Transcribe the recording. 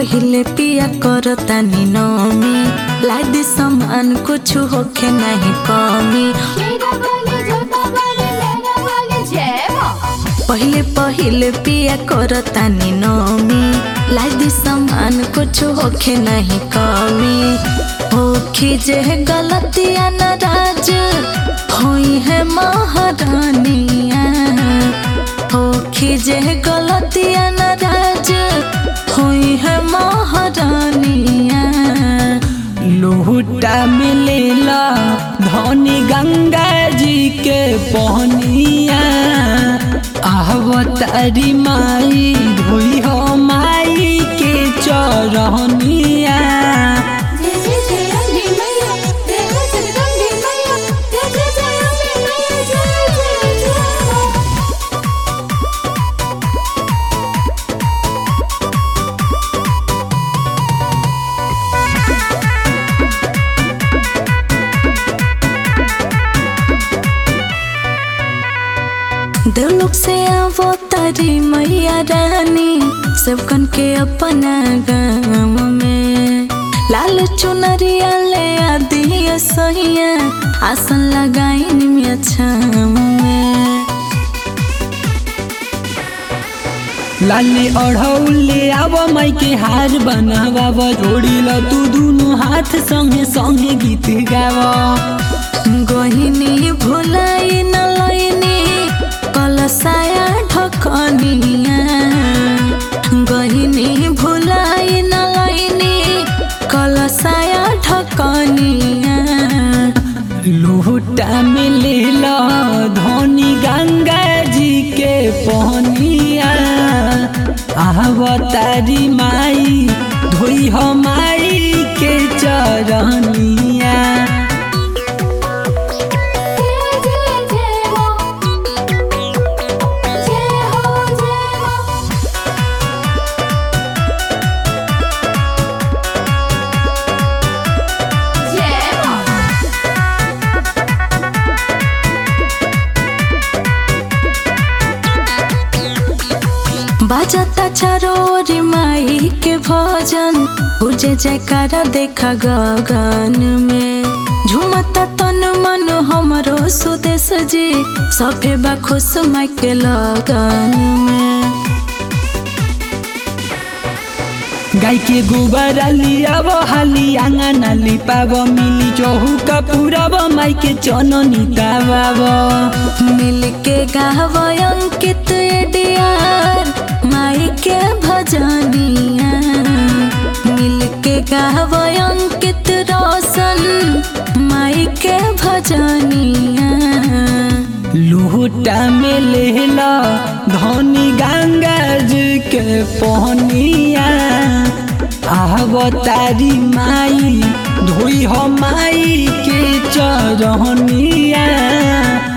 पहिले पिया करतानी नमी लादी सामान कुछ होखे नहीं कमी मेरा वाले जोता वाले मेरा वाले जय माँ पहिले पहिले पिया करतानी नमी लादी सामान कुछ होखे नहीं कमी होखी जे गलतिया नाराज होई है महारानिया होखी जे गलतिया नाराज होई है महारानिया लोटा मिलेला धनी गंगा जी के पहनिया आवतारी माई धोई हो माई के चरहनिया जय जय जय अम्बे मैया जय जय जगदम्बे मैया जय जय जय अम्बे मैया जय जय जय माँ देवलोक से आवो तारी मैया रानी सबकन के अपना गाँव में लाल चुनरिया ले आदि सहिया आसन लगाइन में छाँव में लाले अढ़ौले आव माई के हार बनावा जोड़ी ल तू दुनु हाथ संगे संगे गीत गावा गहिनी भुलाई न लैनी कलसाया ढकनिया गहिनी भुलाई न लैनी कलसाया ढकनिया लोटा में लेला धनी गंगा जी के पहनिया आवतारी माई धोई हो माई के चरनिया जय जय जय माँ जय हो जय माँ जय माँ बाजता चारोरी माई के भजन पूजे जयकारा देखा गगन में झुमता तन मन हमरो सुदेश जी सभे बा खुश माई के लगन में गाय के गोबर लियाब हाली आंगन लिपाब मिली चौहुका पुरब माई के चननी ताबाब मिल के गाव अंकित डियार माई के भजनिया मिल के गाव अंकित रोशन माई के भजनिया लोटा में लेला धनी गंगा जी के पहनिया आवतारी माई धोई हो माई के चरहनिया